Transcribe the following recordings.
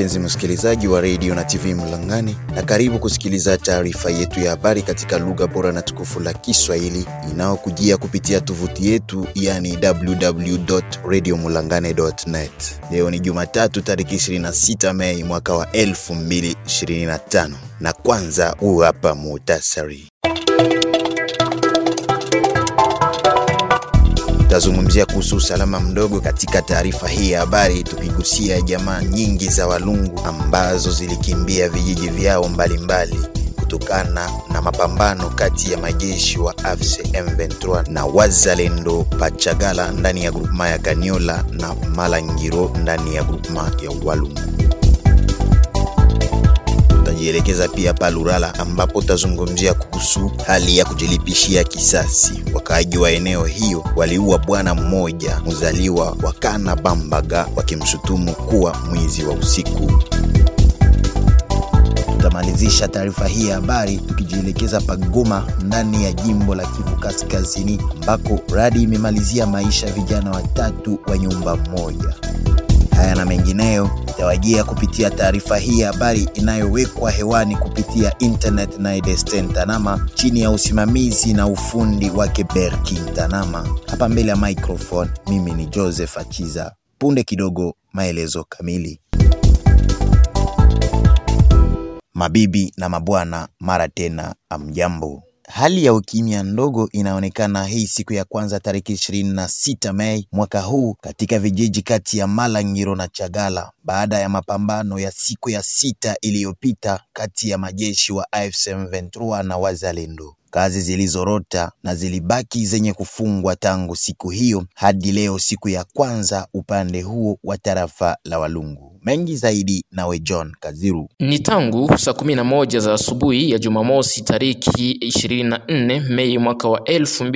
mpenzi msikilizaji wa redio na TV Mlangani, na karibu kusikiliza taarifa yetu ya habari katika lugha bora na tukufu la Kiswahili inayokujia kupitia tovuti yetu yani www.radiomulangane.net. Leo ni Jumatatu tariki 26 Mei mwaka wa 2025, na kwanza huu hapa muhtasari. Tutazungumzia kuhusu usalama mdogo katika taarifa hii ya habari, tukigusia jamaa nyingi za Walungu ambazo zilikimbia vijiji vyao mbalimbali kutokana na mapambano kati ya majeshi wa AFC M23 na wazalendo Pachagala ndani ya grupema ya Kaniola na Malangiro ndani ya grupema ya Walungu. Tutajielekeza pia Palurala ambapo tutazungumzia kuhusu hali ya kujilipishia kisasi. Wakaaji wa eneo hiyo waliua bwana mmoja mzaliwa wa Kana Bambaga wakimshutumu kuwa mwizi wa usiku. Tutamalizisha taarifa hii ya habari tukijielekeza Pagoma ndani ya jimbo la Kivu Kaskazini ambako radi imemalizia maisha vijana watatu wa nyumba moja. Haya na mengineyo itawajia kupitia taarifa hii ya habari inayowekwa hewani kupitia internet na Edesten Tanama chini ya usimamizi na ufundi wake Berkin Tanama. Hapa mbele ya microphone mimi ni Joseph Achiza. Punde kidogo maelezo kamili. Mabibi na mabwana, mara tena amjambo. Hali ya ukimya ndogo inaonekana hii siku ya kwanza tariki 26 Mei mwaka huu katika vijiji kati ya Malangiro na Chagala baada ya mapambano ya siku ya sita iliyopita kati ya majeshi wa AFC M23 na wazalendo. Kazi zilizorota na zilibaki zenye kufungwa tangu siku hiyo hadi leo, siku ya kwanza upande huo wa tarafa la Walungu. Mengi zaidi nawe John Kaziru. Ni tangu saa kumi na moja za asubuhi ya Jumamosi tariki 24 Mei mwaka wa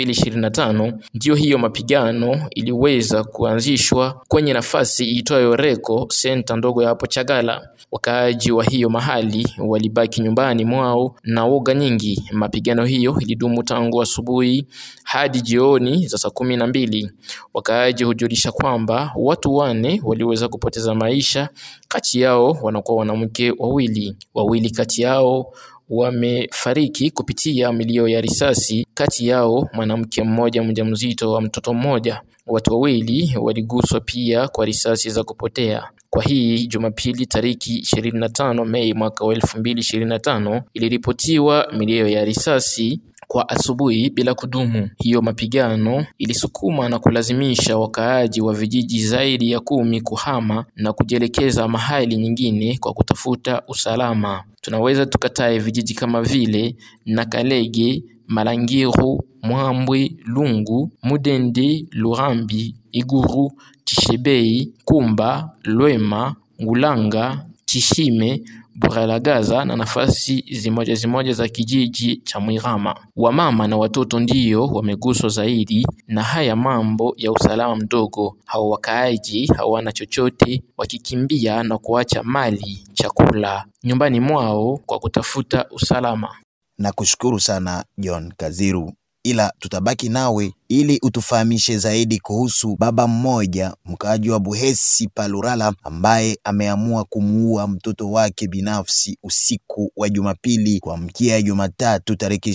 2025 ndiyo hiyo mapigano iliweza kuanzishwa kwenye nafasi iitwayo Reko senta ndogo ya hapo Chagala. Wakaaji wa hiyo mahali walibaki nyumbani mwao na woga nyingi. Mapigano hiyo ilidumu tangu asubuhi hadi jioni za saa kumi na mbili. Wakaaji hujulisha kwamba watu wane waliweza kupoteza maisha, kati yao wanakuwa wanawake wawili. Wawili kati yao wamefariki kupitia milio ya risasi, kati yao mwanamke mmoja mjamzito wa mtoto mmoja. Watu wawili waliguswa pia kwa risasi za kupotea. Kwa hii Jumapili tariki 25 Mei mwaka wa 2025 iliripotiwa milio ya risasi kwa asubuhi bila kudumu. Hiyo mapigano ilisukuma na kulazimisha wakaaji wa vijiji zaidi ya kumi kuhama na kujielekeza mahali nyingine kwa kutafuta usalama. Tunaweza tukatae vijiji kama vile Nakalege, Malangiru, Mwambwe, Lungu, Mudende, Lurambi, Iguru, Chishebei, Kumba, Lwema, Ngulanga, Chishime, Buralagaza na nafasi zimoja zimoja za kijiji cha Mwirama. Wamama na watoto ndiyo wameguswa zaidi na haya mambo ya usalama mdogo. Hao wakaaji hawana chochote, wakikimbia na kuacha mali, chakula nyumbani mwao kwa kutafuta usalama. Na kushukuru sana John Kaziru, ila tutabaki nawe ili utufahamishe zaidi kuhusu baba mmoja mkaaji wa Buhesi Palurala ambaye ameamua kumuua mtoto wake binafsi usiku wa Jumapili kuamkia Jumatatu tariki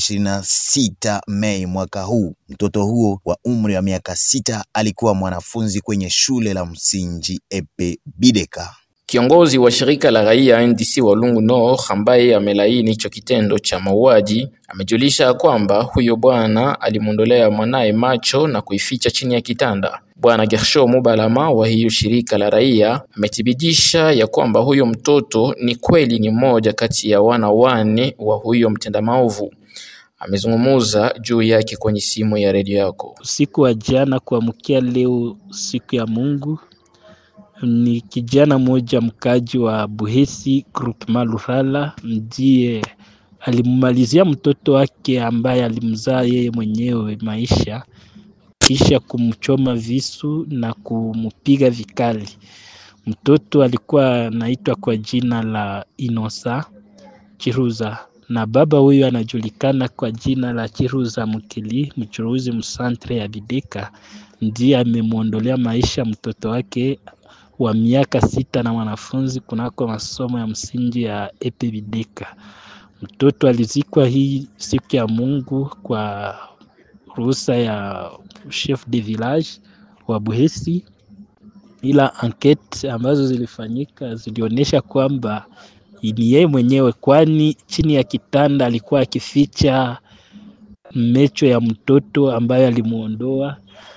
26 Mei mwaka huu. Mtoto huo wa umri wa miaka sita alikuwa mwanafunzi kwenye shule la msingi Epe Bideka. Kiongozi wa shirika la raia NDC Walungu Nord ambaye amelaini hicho kitendo cha mauaji amejulisha kwamba huyo bwana alimwondolea mwanaye macho na kuificha chini ya kitanda. Bwana Gersho Mubalama wa hiyo shirika la raia amethibitisha ya kwamba huyo mtoto ni kweli ni mmoja kati ya wana wane wa huyo mtenda maovu. Amezungumuza juu yake kwenye simu ya redio yako. Usiku wa jana kuamkia leo, siku ya Mungu, ni kijana mmoja mkaji wa Buhesi groupement Lurala ndiye alimmalizia mtoto wake ambaye alimzaa yeye mwenyewe maisha, kisha kumchoma visu na kumpiga vikali. Mtoto alikuwa anaitwa kwa jina la Inosa Chiruza na baba huyu anajulikana kwa jina la Chiruza Mukili, mchuruzi msantre ya Bideka, ndiye amemwondolea maisha mtoto wake wa miaka sita na mwanafunzi kunako masomo ya msingi ya Epebideka. Mtoto alizikwa hii siku ya Mungu kwa ruhusa ya chef de village wa Buhesi, ila ankete ambazo zilifanyika zilionyesha kwamba ni yeye mwenyewe, kwani chini ya kitanda alikuwa akificha mecho ya mtoto ambayo alimuondoa.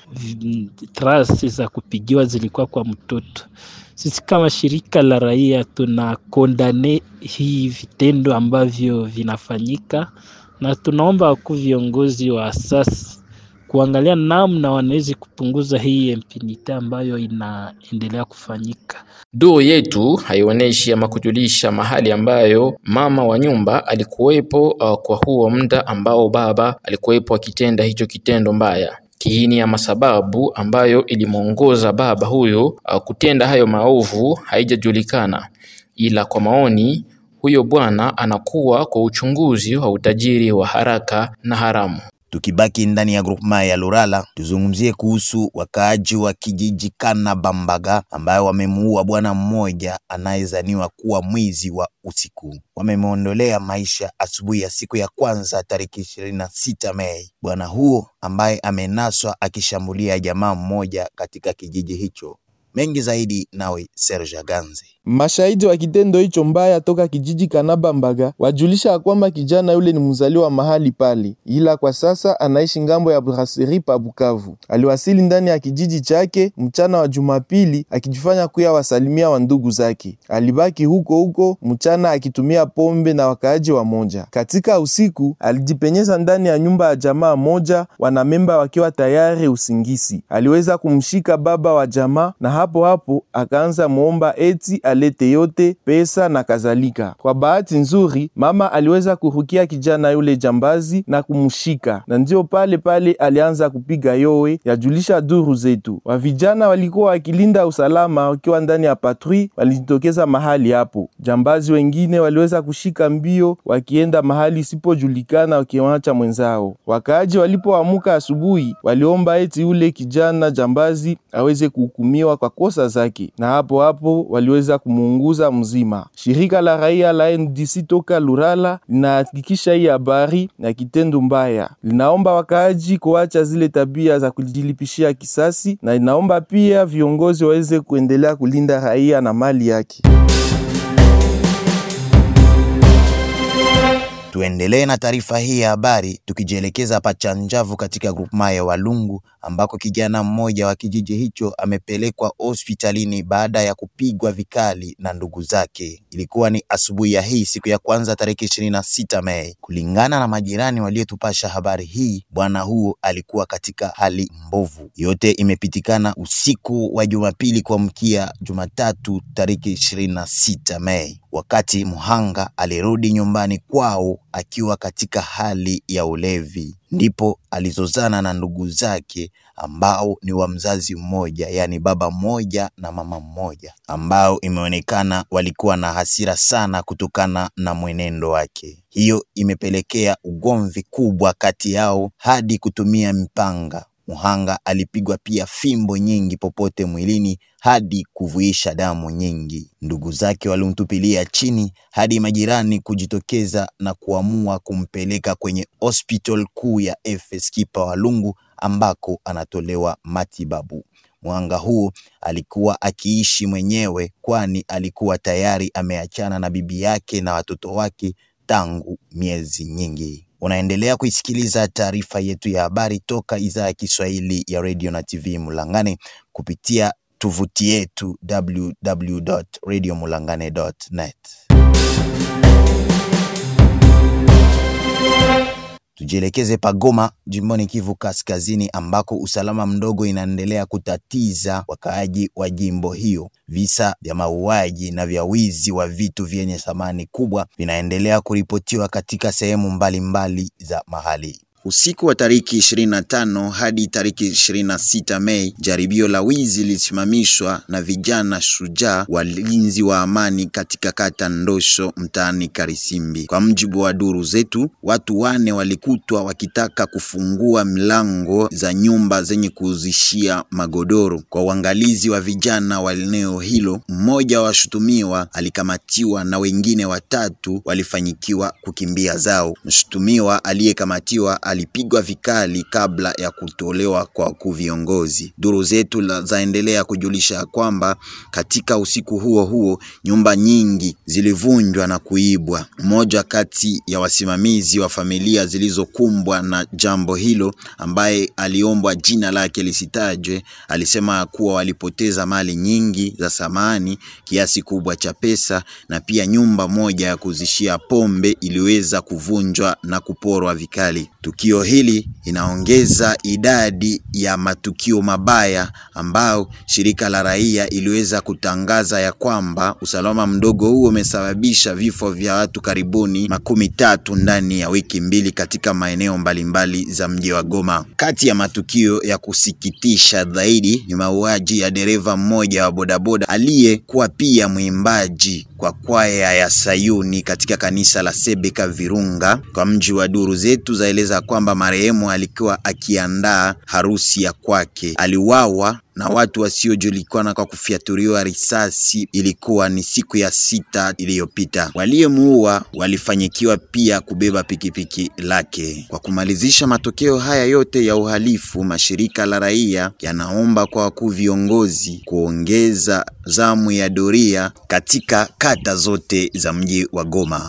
Trasi za kupigiwa zilikuwa kwa mtoto. Sisi kama shirika la raia tuna kondane hii vitendo ambavyo vinafanyika, na tunaomba wakuu viongozi wa asasi kuangalia namna wanaweza kupunguza hii impunity ambayo inaendelea kufanyika. Doo yetu haionyeshi ama kujulisha mahali ambayo mama wa nyumba alikuwepo uh, kwa huo muda ambao baba alikuwepo akitenda hicho kitendo mbaya. Kiini ama sababu ambayo ilimwongoza baba huyo uh, kutenda hayo maovu haijajulikana, ila kwa maoni huyo bwana anakuwa kwa uchunguzi wa utajiri wa haraka na haramu. Tukibaki ndani ya grupema ya Lurala, tuzungumzie kuhusu wakaaji wa kijiji Kana Bambaga ambayo wamemuua bwana mmoja anayezaniwa kuwa mwizi wa usiku. Wamemwondolea maisha asubuhi ya siku ya kwanza tariki ishirini na sita Mei. Bwana huo ambaye amenaswa akishambulia jamaa mmoja katika kijiji hicho. Mengi zaidi nawe Serge Ganze. Mashahidi wa kitendo hicho mbaya toka kijiji Kanabambaga wajulisha ya kwamba kijana yule ni mzaliwa mahali pale, ila kwa sasa anaishi ngambo ya Brasserie pa Bukavu. Aliwasili ndani ya kijiji chake mchana wa Jumapili akijifanya kuya wasalimia wa ndugu zake. Alibaki huko huko mchana akitumia pombe na wakaaji wa moja. Katika usiku alijipenyeza ndani ya nyumba ya jamaa moja, wanamemba wakiwa tayari usingisi. Aliweza kumshika baba wa jamaa na hapo hapo akaanza muomba eti alete yote pesa na kadhalika. Kwa bahati nzuri, mama aliweza kurukia kijana yule jambazi na kumshika, na ndio pale pale alianza kupiga yowe, yajulisha duru zetu. Wa vijana walikuwa wakilinda usalama wakiwa ndani ya patrui, walijitokeza mahali hapo. Jambazi wengine waliweza kushika mbio wakienda mahali isipojulikana, wakiwacha mwenzao. Wakaaji walipoamuka asubuhi, waliomba eti yule kijana jambazi aweze kuhukumiwa kwa kosa zake, na hapo hapo waliweza kumuunguza mzima. Shirika la raia la NDC toka Lurala linahakikisha hii habari na kitendo mbaya, linaomba wakaaji kuacha zile tabia za kujilipishia kisasi, na linaomba pia viongozi waweze kuendelea kulinda raia na mali yake. Tuendelee na taarifa hii ya habari tukijielekeza Pachanjavu katika grupema ya Walungu ambako kijana mmoja wa kijiji hicho amepelekwa hospitalini baada ya kupigwa vikali na ndugu zake. Ilikuwa ni asubuhi ya hii siku ya kwanza tarehe ishirini na sita Mei. Kulingana na majirani waliotupasha habari hii, bwana huo alikuwa katika hali mbovu. Yote imepitikana usiku wa Jumapili kuamkia Jumatatu tarehe ishirini na sita Mei wakati mhanga alirudi nyumbani kwao akiwa katika hali ya ulevi, ndipo alizozana na ndugu zake ambao ni wa mzazi mmoja, yaani baba mmoja na mama mmoja, ambao imeonekana walikuwa na hasira sana kutokana na mwenendo wake. Hiyo imepelekea ugomvi kubwa kati yao hadi kutumia mipanga. Muhanga alipigwa pia fimbo nyingi popote mwilini hadi kuvuisha damu nyingi. Ndugu zake walimtupilia chini hadi majirani kujitokeza na kuamua kumpeleka kwenye hospital kuu ya FS Kipa Walungu ambako anatolewa matibabu. Muhanga huo alikuwa akiishi mwenyewe, kwani alikuwa tayari ameachana na bibi yake na watoto wake tangu miezi nyingi. Unaendelea kuisikiliza taarifa yetu ya habari toka idhaa ya Kiswahili ya Radio na TV Mulangane kupitia tovuti yetu www.radiomulangane.net. Tujielekeze Pagoma jimboni Kivu Kaskazini ambako usalama mdogo inaendelea kutatiza wakaaji wa jimbo hiyo. Visa vya mauaji na vya wizi wa vitu vyenye thamani kubwa vinaendelea kuripotiwa katika sehemu mbalimbali za mahali. Usiku wa tariki 25 hadi tariki 26 Mei, jaribio la wizi lilisimamishwa na vijana shujaa walinzi wa amani katika kata Ndosho mtaani Karisimbi. Kwa mjibu wa duru zetu, watu wane walikutwa wakitaka kufungua milango za nyumba zenye kuuzishia magodoro. Kwa uangalizi wa vijana wa eneo hilo, mmoja wa washutumiwa alikamatiwa na wengine watatu walifanyikiwa kukimbia zao. Mshutumiwa aliyekamatiwa alipigwa vikali kabla ya kutolewa kwa wakuu viongozi. Duru zetu la- zaendelea kujulisha kwamba katika usiku huo huo nyumba nyingi zilivunjwa na kuibwa. Mmoja kati ya wasimamizi wa familia zilizokumbwa na jambo hilo, ambaye aliombwa jina lake lisitajwe, alisema kuwa walipoteza mali nyingi za samani, kiasi kubwa cha pesa na pia nyumba moja ya kuzishia pombe iliweza kuvunjwa na kuporwa vikali. Tukio hili inaongeza idadi ya matukio mabaya ambao shirika la raia iliweza kutangaza ya kwamba usalama mdogo huo umesababisha vifo vya watu karibuni makumi tatu ndani ya wiki mbili katika maeneo mbalimbali za mji wa Goma. Kati ya matukio ya kusikitisha zaidi ni mauaji ya dereva mmoja wa bodaboda aliyekuwa pia mwimbaji kwa kwaya ya Sayuni katika kanisa la Sebeka Virunga. Kwa mji wa duru zetu zaeleza kwamba marehemu alikuwa akiandaa harusi ya kwake, aliuawa na watu wasiojulikana kwa kufyaturiwa risasi. Ilikuwa ni siku ya sita iliyopita. Waliomuua walifanyikiwa pia kubeba pikipiki lake. Kwa kumalizisha matokeo haya yote ya uhalifu, mashirika la raia yanaomba kwa wakuu viongozi kuongeza zamu ya doria katika kata zote za mji wa Goma.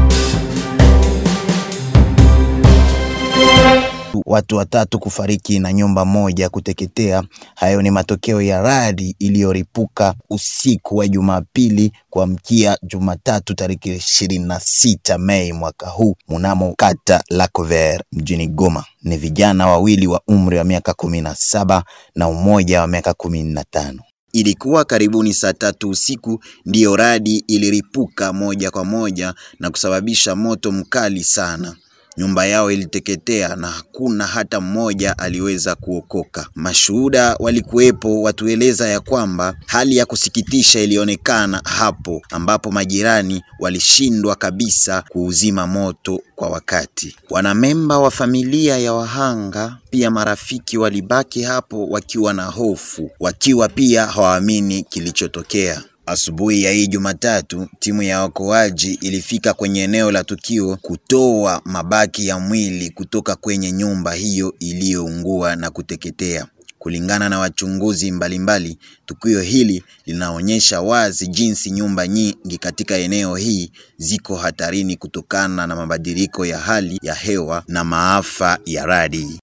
Watu watatu kufariki na nyumba moja kuteketea. Hayo ni matokeo ya radi iliyoripuka usiku wa Jumapili kuamkia Jumatatu tariki ishirini na sita Mei mwaka huu mnamo kata Lac-Vert mjini Goma. Ni vijana wawili wa umri wa miaka kumi na saba na mmoja wa miaka kumi na tano. Ilikuwa karibuni saa tatu usiku ndiyo radi iliripuka moja kwa moja na kusababisha moto mkali sana. Nyumba yao iliteketea na hakuna hata mmoja aliweza kuokoka. Mashuhuda walikuwepo watueleza ya kwamba hali ya kusikitisha ilionekana hapo ambapo majirani walishindwa kabisa kuuzima moto kwa wakati. Wanamemba wa familia ya wahanga pia marafiki walibaki hapo wakiwa na hofu, wakiwa pia hawaamini kilichotokea. Asubuhi ya hii Jumatatu, timu ya waokoaji ilifika kwenye eneo la tukio kutoa mabaki ya mwili kutoka kwenye nyumba hiyo iliyoungua na kuteketea. Kulingana na wachunguzi mbalimbali, tukio hili linaonyesha wazi jinsi nyumba nyingi katika eneo hii ziko hatarini kutokana na mabadiliko ya hali ya hewa na maafa ya radi.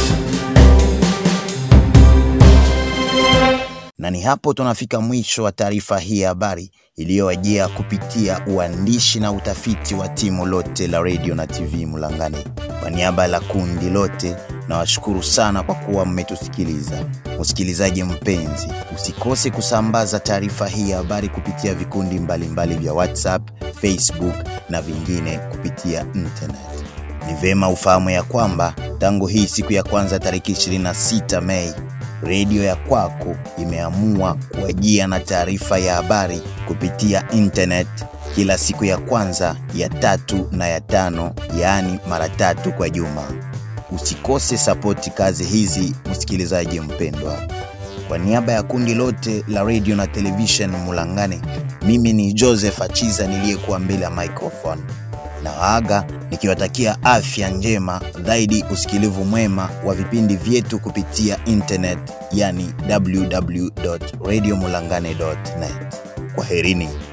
Na ni hapo tunafika mwisho wa taarifa hii ya habari iliyowajia kupitia uandishi na utafiti wa timu lote la radio na TV Mulangani. Kwa niaba la kundi lote, nawashukuru sana kwa kuwa mmetusikiliza. Msikilizaji mpenzi, usikose kusambaza taarifa hii ya habari kupitia vikundi mbalimbali vya WhatsApp, Facebook na vingine kupitia internet. Ni vema ufahamu ya kwamba tangu hii siku ya kwanza tariki 26 Mei redio ya kwako imeamua kuajia na taarifa ya habari kupitia internet kila siku ya kwanza ya tatu na ya tano, yaani mara tatu kwa juma. Usikose sapoti kazi hizi, msikilizaji mpendwa. Kwa niaba ya kundi lote la radio na television Mulangane, mimi ni Joseph Achiza niliyekuwa mbele ya microphone na waaga nikiwatakia afya njema zaidi, usikilivu mwema wa vipindi vyetu kupitia internet, yani www.radiomulangane.net. Kwaherini.